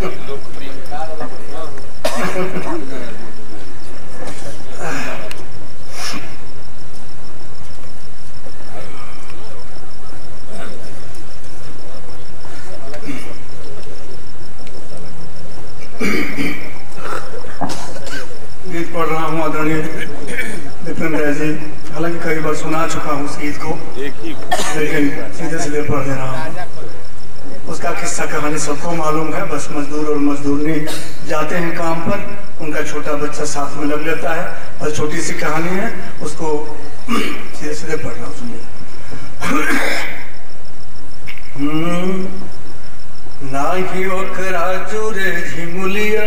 गीत पढ़ रहा हूँ आदरणीय विपिन राय जी हालांकि कई बार सुना चुका हूँ उस गीत को लेकिन सीधे सीधे पढ़ दे रहा हूँ उसका किस्सा कहानी सबको मालूम है बस मजदूर और मजदूरनी जाते हैं काम पर उनका छोटा बच्चा साथ में लग लेता है बस छोटी सी कहानी है उसको सीधे सीधे पढ़ रहा हूँ सुनिए हम्म, नाही ओकरा जुरे झिमुलिया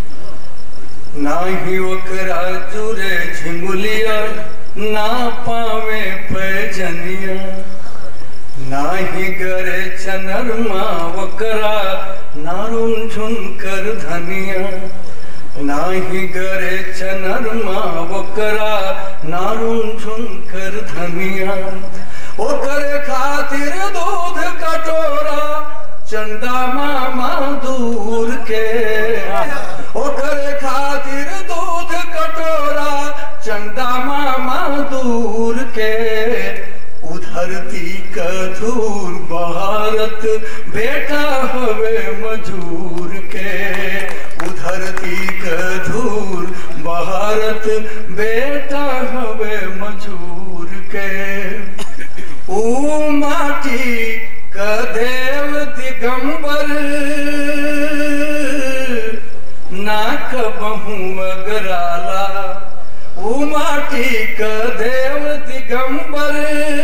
नाही ओकरा जुरे झिमुलिया ना पावे पैजनिया नाही गरे चनरमा ओकरा नारुन झुनकर धनिया नाही गरे चनरमा ओकरा नारुन झुनकर धनिया ओकरे खातिर दूध कटोरा चंदा मामा दूर के ओकरे खातिर दूध कटोरा चंदा मामा दूर के उधरती कधूर भारत बेटा हवे मजूर के उधरती कधूर भारत बेटा हवे मजूर के ऊ माटी कदेव दिगंबर नाक बहु अगराला ऊ माटी कदेव दिगंबर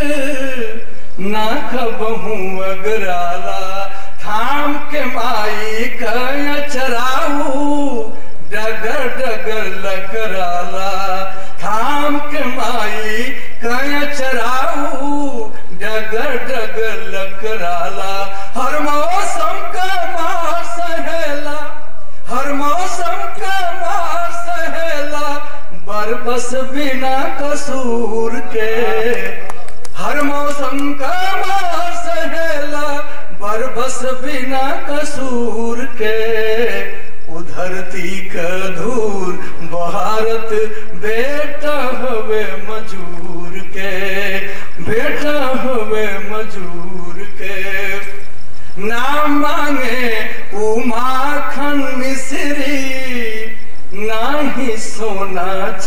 नाक बहु अगराला थाम के माई कया चराऊ डगर डगर लकराला थाम के माई कया चराऊ डगर डगर लकराला हर मौसम का मार सहेला हर मौसम का मार सहेला बरबस बिना कसूर के हर मौसम का मार सहेला बरबस बिना कसूर के उधरती कधूर भारत बेटा हवे मजूर के बेटा हवे मजूर के नाम मांगे उमाखन मिश्री नाही सोना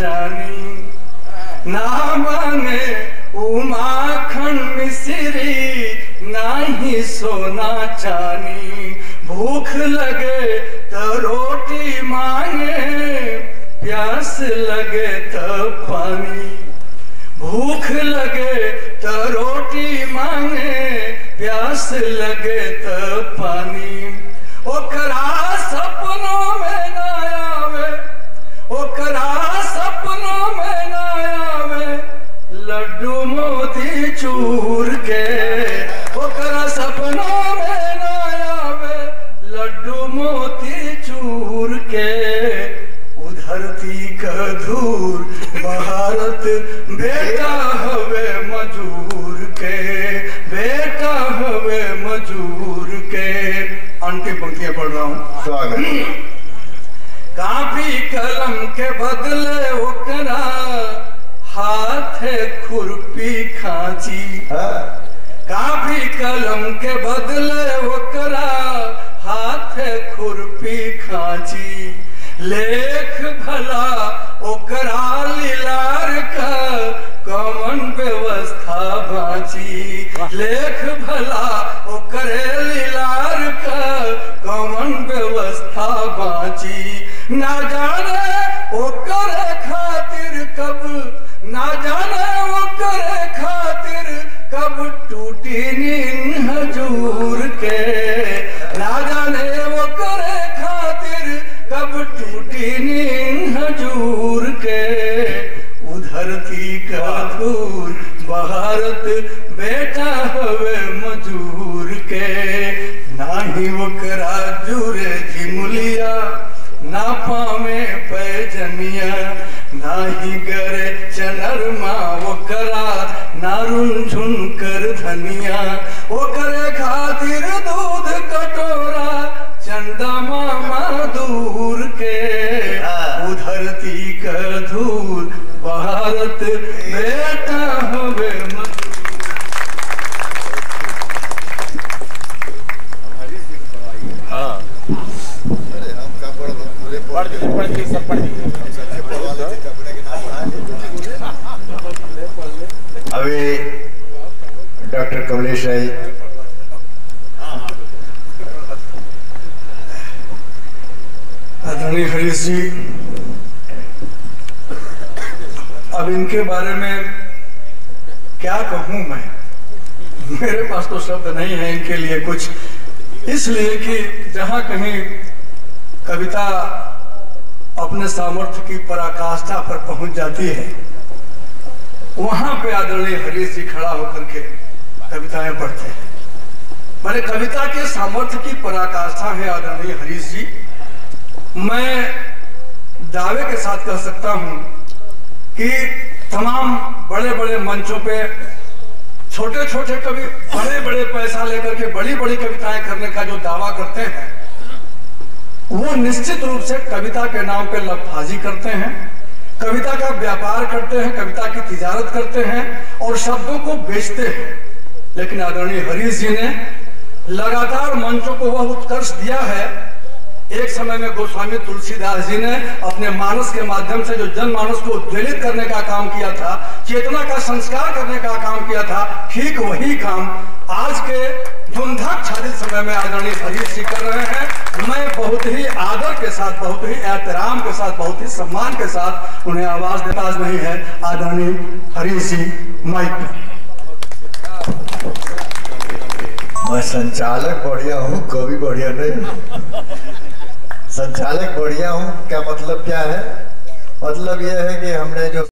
चानी ना मांगे उमाखन मिश्री नाही सोना चानी भूख लगे तो रोटी मांगे प्यास लगे तो पानी भूख लगे तो रोटी मांगे प्यास लगे तो पानी ओकरा सपनों में ना आवे ओकरा सपनों में ना आवे लड्डू मोती चूर के ओकरा सपनों में ना आवे लड्डू मोती चूर के उधरती कधूर भारत बेटा हवे मजूर के बेटा हवे मजूर के अंतिम पंक्तियां पढ़ रहा हूँ स्वागत कापी कलम के बदले ओकरा हाथ खुरपी खांची हाँ? कापी कलम के बदले ओकरा हाथ खुरपी खांची लेख भला ओकरा लीलार का कमन व्यवस्था बाची लेख भला ओकरे लीलार का कमन व्यवस्था बाची ना जाने ओकरे खातिर कब ना जाने ओकरे खातिर कब टूटी नींद हजूर के ना जाने ओकरे खातिर कब टूटी नींद हजूर के उधरती का धूर भारत बेटा हवे मजूर के नाही ओकरा जुरे झिमुलिया ना पावे पैजनिया नाही गरे चनरमा ओकरा नारुन झुनकर धनिया ओकरे खातिर दूध कटोरा चंदा मामा भारत बेटा होवे मत हाँ अरे हम का पढ़ पूरे पढ़ पढ़ दीजिए पढ़ दीजिए सब पढ़ दीजिए सच्चे पढ़वा लेते थे अपने के नाम पढ़ा अभी डॉक्टर कमलेश राय आदरणीय हरीश जी अब इनके बारे में क्या कहूं मैं मेरे पास तो शब्द नहीं है इनके लिए कुछ इसलिए कि जहां कहीं कविता अपने सामर्थ्य की पराकाष्ठा पर पहुंच जाती है वहां पे आदरणीय हरीश जी खड़ा होकर के कविताएं पढ़ते हैं मैंने कविता के सामर्थ्य की पराकाष्ठा है आदरणीय हरीश जी मैं दावे के साथ कह सकता हूं कि तमाम बड़े बड़े मंचों पे छोटे छोटे कवि बड़े बड़े पैसा लेकर के बड़ी बड़ी कविताएं करने का जो दावा करते हैं वो निश्चित रूप से कविता के नाम पे लफाजी करते हैं कविता का व्यापार करते हैं कविता की तिजारत करते हैं और शब्दों को बेचते हैं लेकिन आदरणीय हरीश जी ने लगातार मंचों को वह उत्कर्ष दिया है एक समय में गोस्वामी तुलसीदास जी ने अपने मानस के माध्यम से जो जनमानस को उद्वेलित करने का काम किया था चेतना का संस्कार करने का काम किया था ठीक वही काम आज के धुंधक छादित समय में आदरणीय हरीश जी कर रहे हैं मैं बहुत ही आदर के साथ बहुत ही एहतराम के साथ बहुत ही सम्मान के साथ उन्हें आवाज देता नहीं है आदरणीय हरीश जी माइक पर मैं संचालक बढ़िया हूँ कवि बढ़िया नहीं संचालक बढ़िया हूँ क्या मतलब क्या है मतलब यह है कि हमने जो